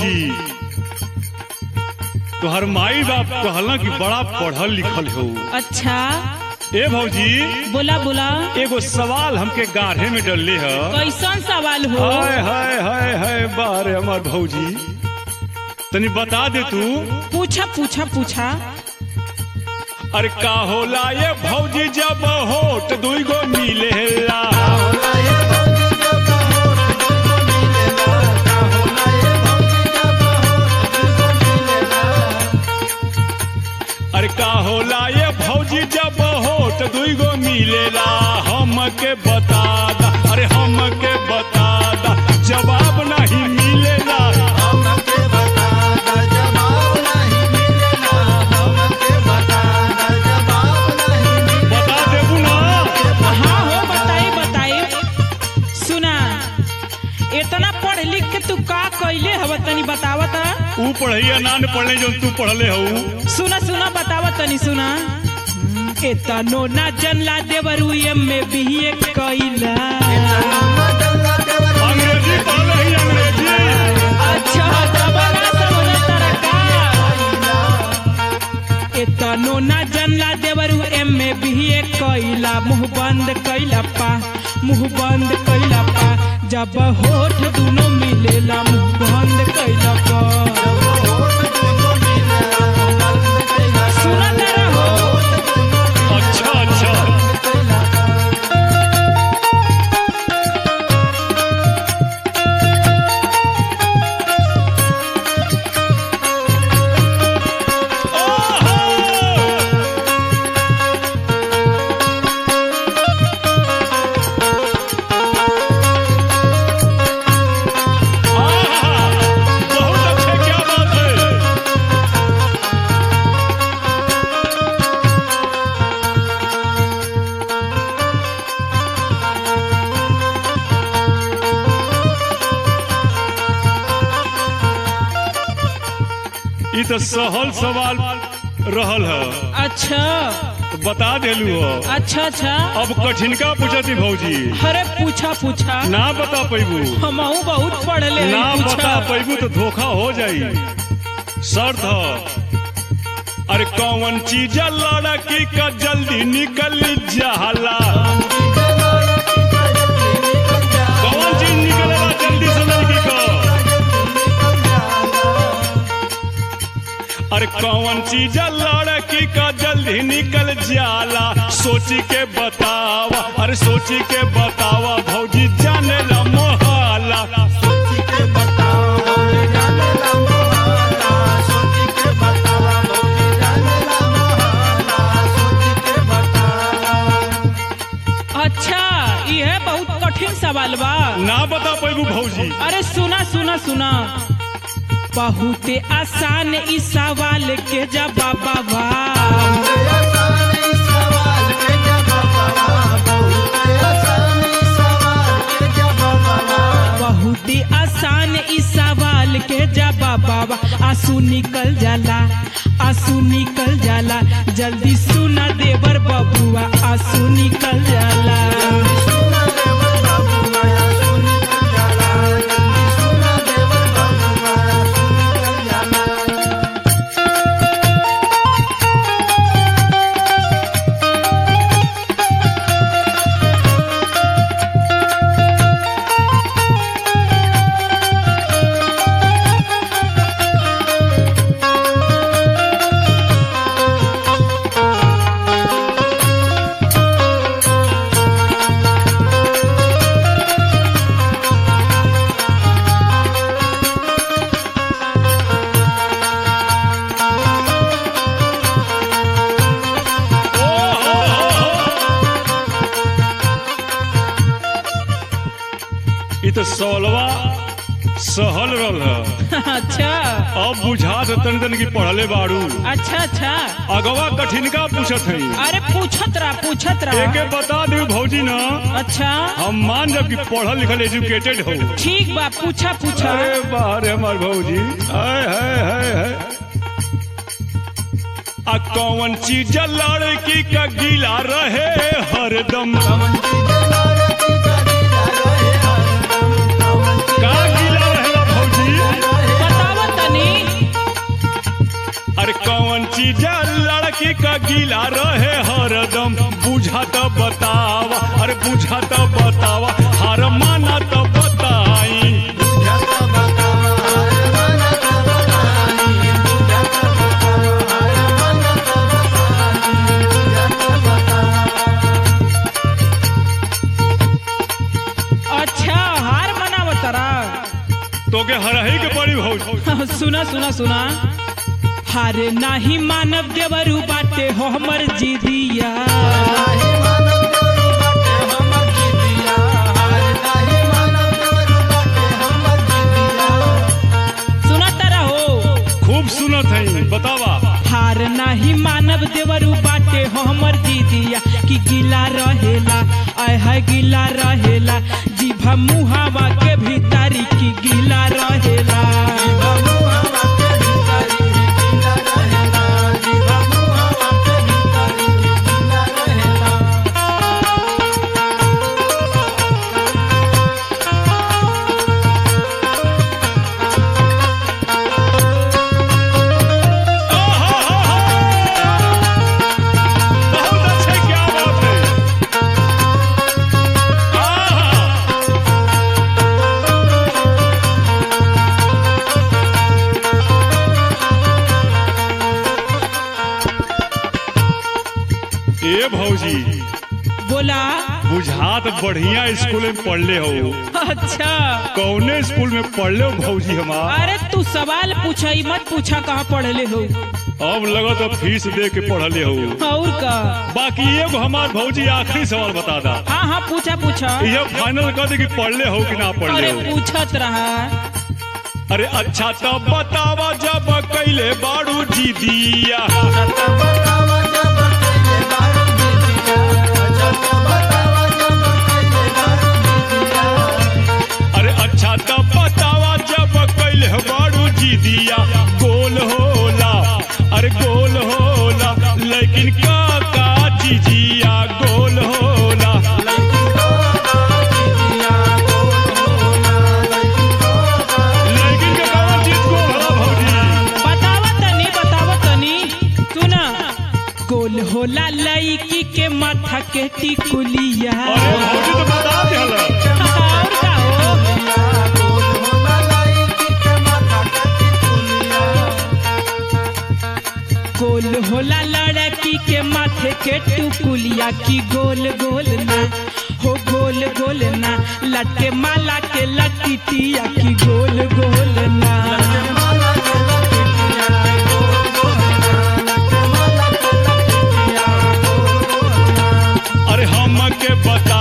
भौजी तोहर माई बाप कहला कि बड़ा पढ़ल लिखल हो अच्छा ए भौजी बोला बोला एगो सवाल हमके गाढ़े में डलले है कैसन सवाल हो हाय हाय हाय हाय बारे हमार भौजी तनी बता दे तू पूछा पूछा पूछा अरे का होला ये भौजी जब होट दुई गो मिलेला अरे का होला ये भौजी जब होट दुई गो मिलेला हमके बता दा अरे हमके बता दा जवाब नहीं मिलेला बता देबू ना हाँ हो बताई बताई सुना इतना पढ़ लिख के तू का कैले हव तनी बतावत ऊ पढ़ैया ना न पढ़ले जो तू पढ़ले हऊ सुना सुना बतावत तनी सुना एतनो ना जनला देवरू एम में बीए कैला अंग्रेजी पढ़ले ही अंग्रेजी अच्छा जबरा समझ तरका एतनो ना जनला देवरू एम में बीए कैला मुंह बंद कैला पा मुंह बंद कैला पा जब होठ दोनों मिलेला मुंह बंद कैला पा सुना तारा हो अच्छा अच्छा ओहो! आहा! बहुत अच्छे क्या बात है ई तो सहल सवाल रहल है अच्छा तो बता देलू हो अच्छा अच्छा अब कठिनका पूछती भौजी अरे पूछा पूछा ना बता पैबू हमहू बहुत पढ़ले हई, ना पूछा। बता पैबू तो धोखा हो जाई शर्त ह अरे कौन चीज लड़की का जल्दी निकल जाला कौन चीज निकलेला जल्दी से लड़की का अरे कौन चीज लड़की का जल्दी निकल जाला सोची के बतावा अरे सोची के बतावा भौजी जाने ला मोहाला अच्छा यह बहुत कठिन सवाल बा ना बता पैबू भौजी अरे सुना सुना सुना बहुत आसान इस सवाल के जवाब बा बहुत आसान इस सवाल के जवाब बा आंसू निकल जाला आंसू निकल जाला जल्दी सुना देवर बबुआ आंसू निकल जाला ई तो सोलवा सहल रहल है अच्छा अब बुझा तन तन की पढ़ले बाड़ू अच्छा अच्छा अगवा कठिनका पूछत है अरे पूछत रहा पूछत एके रहा बता दू भौजी ना अच्छा हम मान जब कि पढ़ल लिखल एजुकेटेड हो ठीक बा पूछा पूछा अरे बाहर हमार भौजी हाय हाय हाय हाय आ कौन चीज लड़की का गीला रहे हरदम का गीला रहेला भौजी बतावा चीज लड़की का गीला रहे हरदम बुझा तो बतावा अरे बुझा तो बतावा हार माना तो बताई अच्छा हार मनावत तारा तोके हरही के पड़ी भौज सुना सुना सुना हारे नाही मानव देवरू बाटे हो हमर जीदिया सुना तारा हो खूब सुनत है बतावा हार नाही मानव देवरू बाटे हो हमर जीदिया कि गिला रहेला आय हाय गिला रहेला जीभा मुहावा के भीतरी की गिला रहेला बहुत अच्छे क्या बात है आहा। ए भौजी बोला बुझात बढ़िया स्कूल में पढ़ले हो अच्छा कौने स्कूल में पढ़ले हो भौजी हमार अरे तू सवाल पूछा ही मत पूछा कहाँ पढ़ले हो अब लगत अब फीस दे के पढ़ले हो और का बाकी एगो हमार भौजी आखिरी सवाल बता दा हाँ हाँ पूछा पूछा यह फाइनल कर दे कि पढ़ले हो कि ना पढ़ले अरे हो पूछत रहा अरे अच्छा तो बतावा जब कैले बाड़ू जी दिया अरे अच्छा तो बतावा जब कैले बाड़ू जी दिया गोल होला अरे गोल होला लेकिन का का चीजिया गोल होला लेकिन के कौन चीज गोल होला भौजी बतावा तनी बतावा तनी सुना गोल होला लईकी के माथा के टिकुलिया अरे भौजी तो बता दिहल और का हो गोल होला लड़की के माथे के टुकुलिया की गोल गोल ना हो गोल गोल ना लटके माला के लटिटिया की गोल गोल ना अरे हम के बता